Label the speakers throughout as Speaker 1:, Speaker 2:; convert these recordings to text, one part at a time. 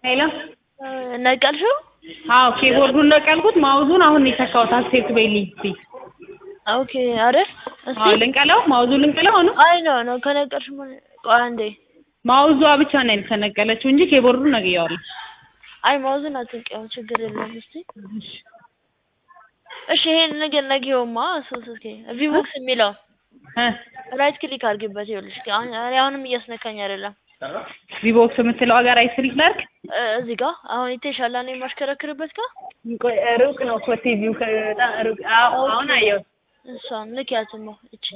Speaker 1: ሄሎ
Speaker 2: ነቀልሽው?
Speaker 1: አዎ ኪቦርዱን ነቀልኩት። ማውዙን አሁን የተካሁት አክሴፕት በይልኝ ፕሊዝ።
Speaker 2: ኦኬ አይደል? እስቲ
Speaker 1: አዎ ልንቀለው፣ ማውዙ ልንቀለው ነው።
Speaker 2: አይ ነው ነው ከነቀልሽ ምን ቆይ አንዴ።
Speaker 1: ማውዟ ብቻ ነው የተነቀለችው እንጂ ኪቦርዱን ነቅየዋለሁ።
Speaker 2: አይ ማውዝን አትንቀው ችግር የለም። እስቲ እሺ ይሄን ነገር ነጊውማ ሶስ እስኪ ቪቦክስ የሚለው
Speaker 1: እ
Speaker 2: ራይት ክሊክ አድርጊበት። ይኸውልሽ አሁን እኔ አሁንም እያስነካኝ አይደለም።
Speaker 1: ቪቦክስ የምትለው ሀገር አይስሪክ ላድርግ።
Speaker 2: እ እዚህ ጋር አሁን ይተሻላ ነው የማሽከረክርበት ጋር
Speaker 1: ቆይ ሩቅ ነው እኮ ቲቪው ከበጣም ሩቅ። አዎ አሁን አየሁት።
Speaker 2: እሷን ንኪያትማ እቺ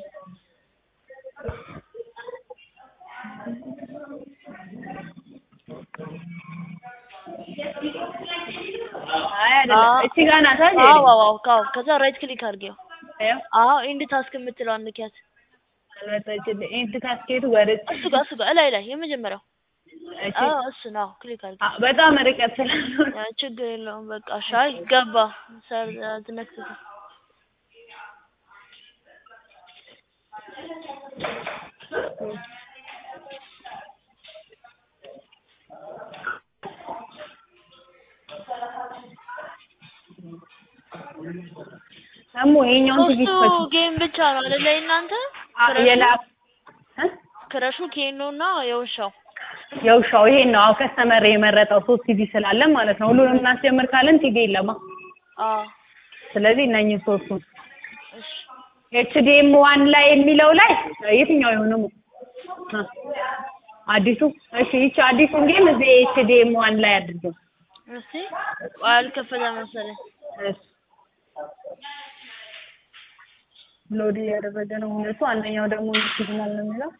Speaker 1: አይ አይደለም፣ እቺ ጋር ናት አይደል?
Speaker 2: አዎ አዎ አዎ ካው ከዛ ራይት ክሊክ አድርጊው።
Speaker 1: ይኸው
Speaker 2: አዎ ኢንድ ታስክ የምትለዋን ንኪያት።
Speaker 1: አልመጣችልኝ። ኢንት ካስኬቱ ወደ
Speaker 2: እሱ ጋር እሱ ጋር ላይ ላይ የመጀመሪያው
Speaker 1: እቺ
Speaker 2: አዎ እሱ ነው ክሊክ አድርጊ።
Speaker 1: አ- በጣም ርቀት ስላለው
Speaker 2: አ፣ ችግር የለውም በቃ ሻይ ገባ ሰር ትነክስት
Speaker 1: ደግሞ ይሄኛውን ትዕግስት
Speaker 2: ሶስቱ
Speaker 1: ፈች
Speaker 2: ጌም ብቻ ነው አይደለ? እናንተ
Speaker 1: የላፕ እ?
Speaker 2: ክረሹ ኬኖ እና የውሻው
Speaker 1: የውሻው ይሄን ነው። አዎ ከስተመር የመረጠው ሶስት ቲቪ ስላለን ማለት ነው። ሁሉንም እናስጀምር ካለን ቲቪ የለማ።
Speaker 2: አዎ
Speaker 1: ስለዚህ እነኝህ ሶስቱን
Speaker 2: እሺ
Speaker 1: ኤችዲኤም ዋን ላይ የሚለው ላይ የትኛው የሆነው እ አዲሱ? እሺ ይቺ አዲሱን ጌም እዚህ ኤችዲኤም ዋን ላይ አድርገው።
Speaker 2: እስቲ ቆይ አልከፈተ መሰለኝ።
Speaker 1: እሺ ሎድ እያደረገ ነው ሁለቱ። አንደኛው ደግሞ ሲግናል ነው የሚለው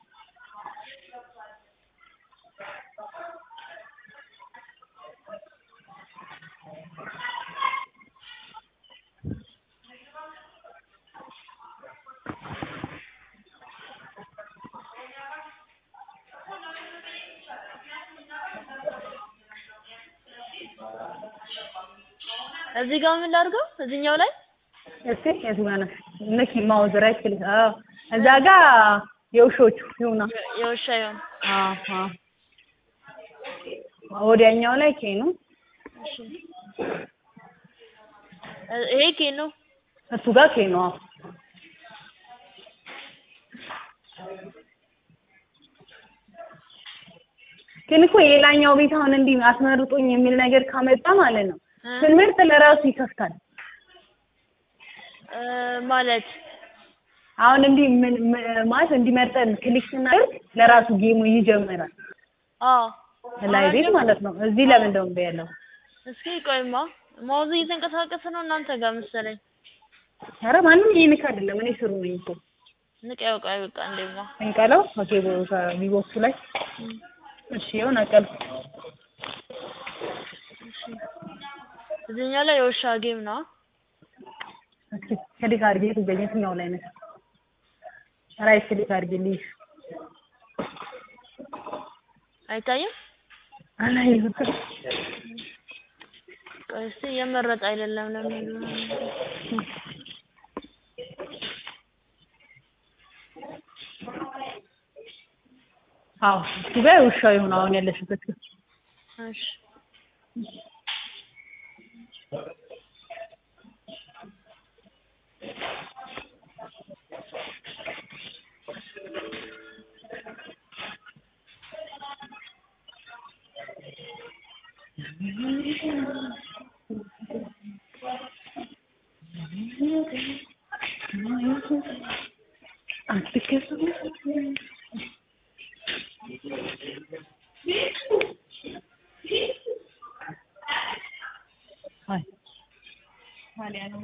Speaker 2: እዚህ ጋር ምን ላድርገው? እዚህኛው ላይ
Speaker 1: እስቲ የቱ ጋር ነው? ንኪ ማውዝ ራይት ክሊክ። አዎ እዛ ጋር የውሾቹ ይሁና።
Speaker 2: የውሻ ይሆን
Speaker 1: አዎ አዎ ወዲያኛው ላይ ኬኑ
Speaker 2: እሺ እ- ይሄ ኬኖ
Speaker 1: እሱ ጋር ኬኑ። አዎ ግን እኮ የላኛው ቤት አሁን እንዲህ አስመርጡኝ የሚል ነገር ካመጣ ማለት ነው
Speaker 2: እ?
Speaker 1: ስንመርጥ ለራሱ ይከፍታል።
Speaker 2: እ፣ ማለት
Speaker 1: አሁን እንዲህ ምን ም- ማለት እንዲመርጠን ክሊክ ስናደርግ ለራሱ ጌሙ ይጀምራል።
Speaker 2: አዎ
Speaker 1: ላይ ቤት ማለት ነው። እዚህ ለምን እንደው እምቢ ያለው?
Speaker 2: እስኪ ቆይማ ማውዝ እየተንቀሳቀሰ ነው እናንተ ጋር መሰለኝ።
Speaker 1: ኧረ ማንም ይሄንክ አይደለም። እኔ ስሩ ነኝ እኮ
Speaker 2: ንቀው ቆይ በቃ እንደማ
Speaker 1: እንቀለው። ኦኬ ቪቦክሱ ላይ እሺ፣ ይኸው ነቀልኩ።
Speaker 2: እዚህኛው ላይ የውሻ ጌም ነው።
Speaker 1: እስኪ ክሊክ አድርጌ ትገኝ የትኛው ላይ ነሽ? ራይት ክሊክ አድርጌልኝ።
Speaker 2: አይታይም?
Speaker 1: አላየሁትም።
Speaker 2: ቆይ እስኪ እየመረጠ አይደለም ለምን
Speaker 1: አዎ እሱ ጋር ውሻው ይሁን አሁን ያለሽበት ግን
Speaker 2: እሺ
Speaker 1: አትከፍም አይ ታዲያ ነው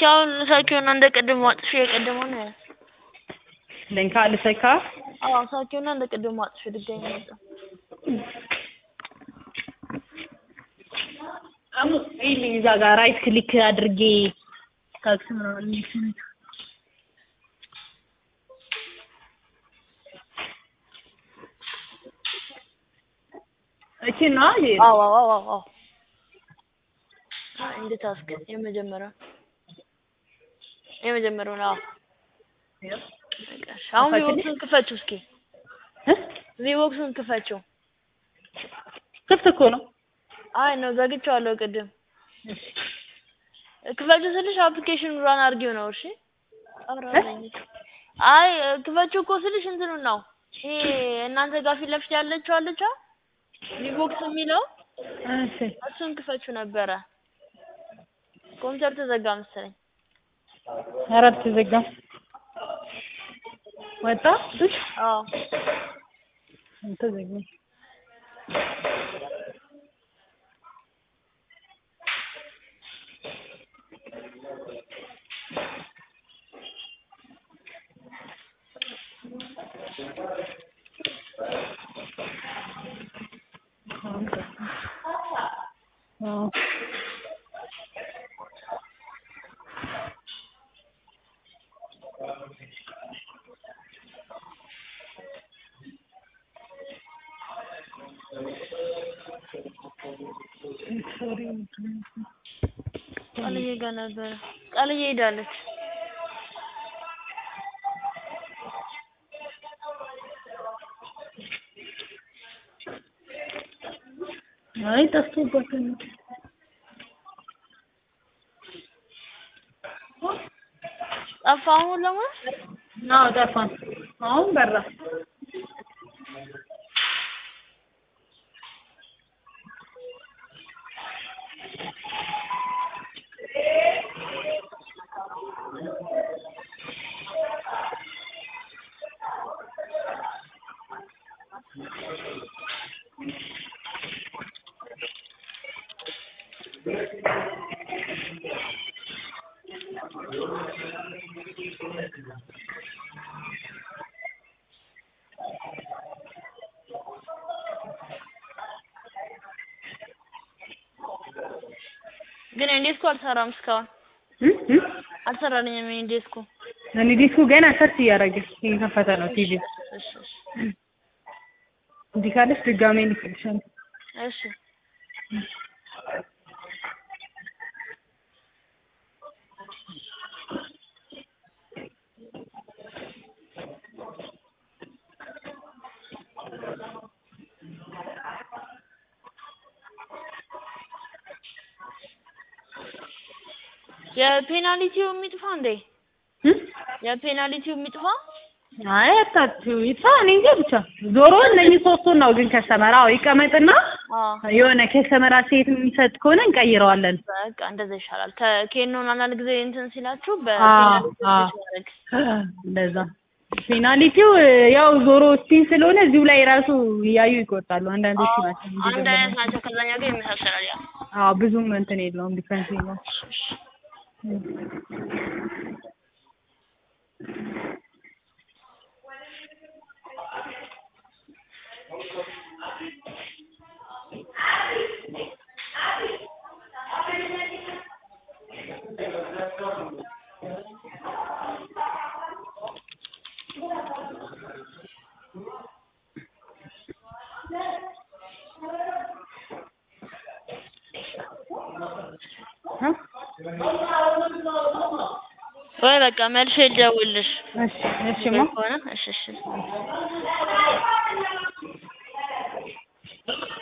Speaker 2: አሁን ሳኪውና እንደ ቅድሙ አጥፊ የቀደመው ነው።
Speaker 1: ለንካ ልሰካ
Speaker 2: አዎ ሳኪውና እንደ ቅድሙ አጥፊ ድጋሚ መጣ።
Speaker 1: አሙ ይሄ እዛ ጋር ራይት ክሊክ አድርጌ ታክስ ነው እቺ ነው ይሄ
Speaker 2: አዎ አዎ አዎ አዎ እንደ ታስክ የመጀመሪያው የመጀመሪያው ነው። አዎ በቃ እሺ። አሁን ቪቦክስን ክፈችው እስኪ ቪቦክስን ክፈችው።
Speaker 1: ክፍት እኮ ነው።
Speaker 2: አይ ነው ዘግቼዋለሁ ቅድም። ክፈችው ስልሽ አፕሊኬሽን ራን አድርጊው ነው። እሺ ኧረ በይኝ። አይ ክፈችው እኮ ስልሽ እንትኑን ነው ይሄ እናንተ ጋር ፊት ለፊት ያለችው አለቻ ቪቦክስ የሚለው
Speaker 1: እሺ
Speaker 2: እሱን ክፈችው ነበረ። ኮምፒውተር ተዘጋ መሰለኝ።
Speaker 1: ኧረ አልተዘጋም። ወጣ እሺ
Speaker 2: አዎ
Speaker 1: አልተዘጋም። አዎ
Speaker 2: ቃልዬ ጋር ነበረ። ቃልዬ ሄዳለች።
Speaker 1: አይ ጠፍቶባት ነው።
Speaker 2: ጠፋ አሁን ለማለት
Speaker 1: አዎ ጠፋን። አሁን በራ።
Speaker 2: ግን እንዴስኩ አልሰራም እስካሁን
Speaker 1: እም እም
Speaker 2: አልሰራልኝም። እንዴስኩ
Speaker 1: እኔ ዲስኩ ገና ሰርች እያደረገ እየከፈተ ነው ቲቪ
Speaker 2: እሺ እሺ
Speaker 1: እንዲህ ካለች ድጋሜ ልክልሻለሁ።
Speaker 2: እሺ የፔናልቲው የሚጥፋ እንዴ?
Speaker 1: እም
Speaker 2: የፔናልቲው የሚጥፋ
Speaker 1: አይ አታችሁ ይጥፋ። እኔ እንጃ ብቻ ዞሮ እነኚህ ሶስቱን ነው ግን ከስተመር አዎ ይቀመጥና
Speaker 2: አዎ
Speaker 1: የሆነ ከስተመር አስተያየት የሚሰጥ ከሆነ እንቀይረዋለን።
Speaker 2: በቃ እንደዛ ይሻላል። ከኬኖን አንዳንድ ጊዜ እንትን ሲላችሁ
Speaker 1: አዎ
Speaker 2: በፔናልቲ
Speaker 1: አዎ
Speaker 2: ማድረግ
Speaker 1: እንደዛ ፔናልቲው ያው ዞሮ ስፒን ስለሆነ እዚሁ ላይ ራሱ እያዩ ይቆርጣሉ። አንዳንዶቹ ናቸው እንጂ
Speaker 2: አንድ
Speaker 1: ደግሞ-
Speaker 2: አይነት ናቸው። ከዛኛው ጋር ይመሳሰላል። ያ
Speaker 1: አዎ ብዙም እንትን የለውም ዲፈረንስ የለውም። እ?
Speaker 2: ወይ በቃ መልሼ ልደውልልሽ
Speaker 1: እሺ እሺማ
Speaker 2: ከሆነ እሺ እሺ